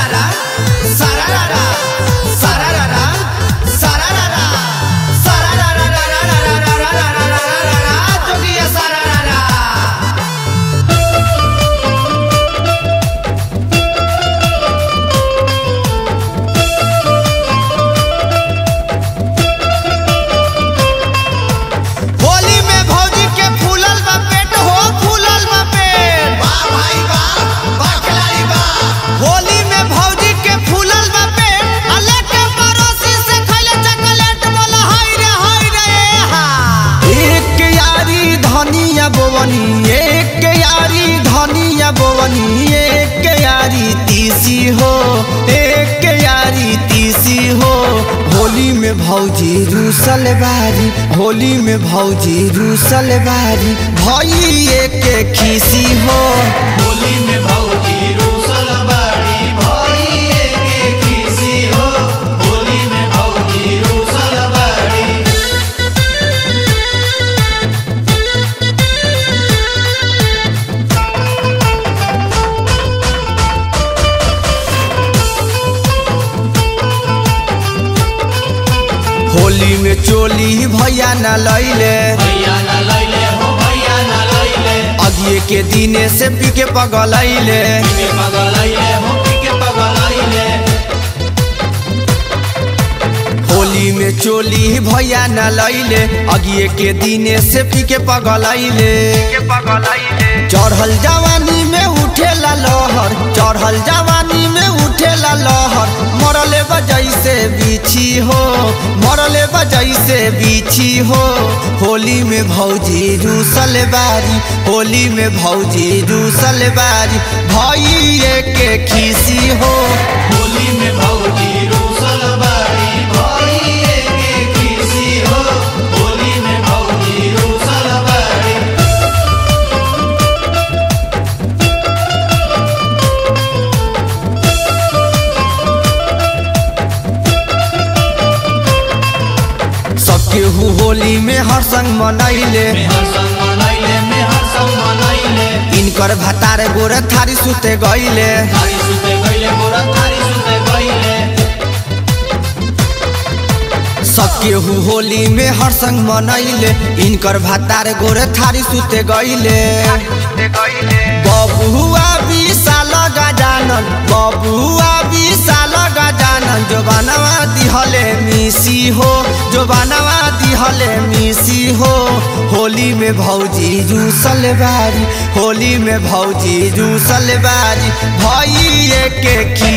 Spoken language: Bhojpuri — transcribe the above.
सारारारा सारारारा सारारारा सारारारा सारारारारारारारारारारारारारा जोगिया सारारारा होली में भौजी के फूलल बा पेट हो फूलल बा पेट वाह भाई वाह वाह खिलाड़ी वाह होली में भौजी के फूलल बा पेट अले के पड़ोसी से खैले चॉकलेट बोला हाय रे हाय रे ए हा एक यारी धनिया बोवनी एक यारी धनिया बोवनी एक यारी तीसी हो एक यारी तीसी हो होली में भौजी रूसल बारी होली में भौजी रूसल बारी भई एक खीसी हो होली में भौजी रूसल बाड़ी भई एके खीसी हो होली में भौजी रूसल बाड़ी होली में चोली भैया न लैले भैया न लैले हो भैया न लैले अगिए के दिने से पी के पगलैले पीके पगलैले हो पीके पगलैले होली में चोली भैया न लैले अगिए के दिने से पी के पगलैले चढ़ल जवानी में उठेला लहर चढ़ल जवानी में उठेला लहर मरले बजैसे बिछी हो मरले बजैसे बिछी हो होली में भौजी रूसल बारी होली में भौजी रूसल बारी भई के खीसी हो होली में भौजी रूसल बाड़ी भई एके खीसी हो होली में भौजी रूसल बाड़ी सबके हु होली में हर संग मनैले में हर संग मनैले में हर संग मनैले इनकर भतार गोर थारी सुते गईले थारी सुते गइले गोरा थारी सुते गइले सबके हु होली में हर संग मनैले इनकर भतार गोर थारी सुते गईले बबुआ विशाल गजानन बबुआ विशाल गजानन जो बनवा दिहले मिसी हो जो बनवा दिहले मिसी हो होली में भौजी रूसल बारी होली में भौजी रूसल बारी भई के